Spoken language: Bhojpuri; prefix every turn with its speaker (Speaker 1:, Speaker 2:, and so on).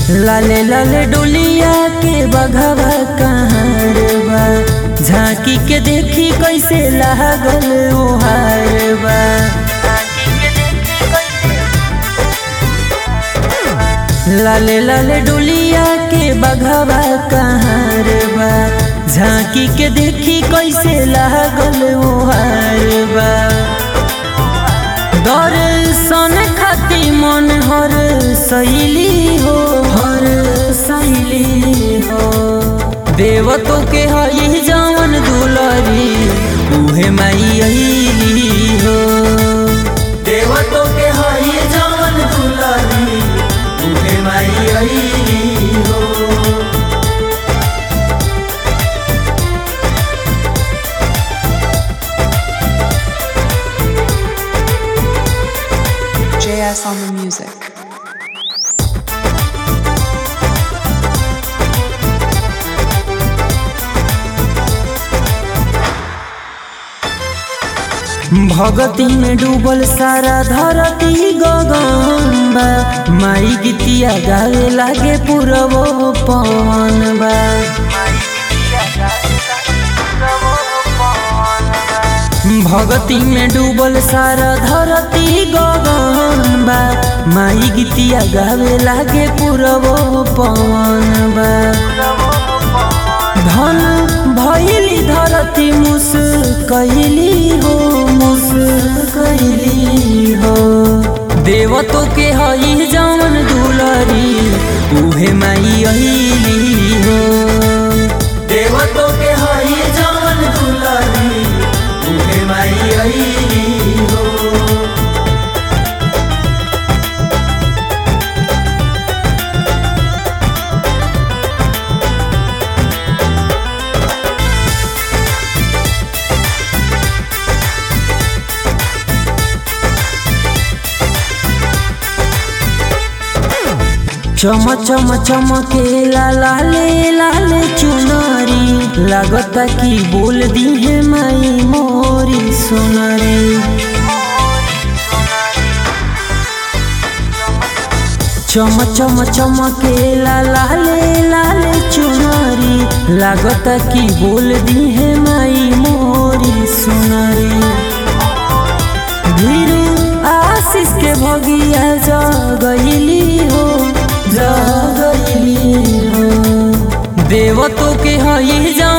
Speaker 1: लाले लाले डोलिया के बघवा कहाँ बा झांकी के देखी कैसे लागल ओहार बा लाले लाले डोलिया के बघवा कहाँ बा झांकी के देखी कैसे लागल ओहार बा दर्शन खाती मन हर सैली हो हर सैली हो देवतो के हई जवन दुलरी उहे माई अइली हो देवतो के हई जवन दुलरी उहे माई अइली हो
Speaker 2: JS on the music.
Speaker 1: भगती में डूबल सारा धरती गगन बा माई गीतिया गावे लागे पूरबो पवन बा भगती में डूबल सारा धरती गगन बा माई गीतिया गावे लागे पूरबो पवन बा धन भैली धरती मुस कैली हो मुस कैली हो देवतो के हई जवन दुलरी उहे माई अइली हो देवतो के हई जवन दुलरी उहे माई अइली हो चम चम चमके लाले लाले चुनरी लगता कि बोल दी है माई मोरी सुनरी चम चम चमके लाले लाले चुनरी लगता कि बोल दी है माई मोरी सुनरी धीरू आशीष के भगिया जगैली हो जगैली हो देवतो के हई जा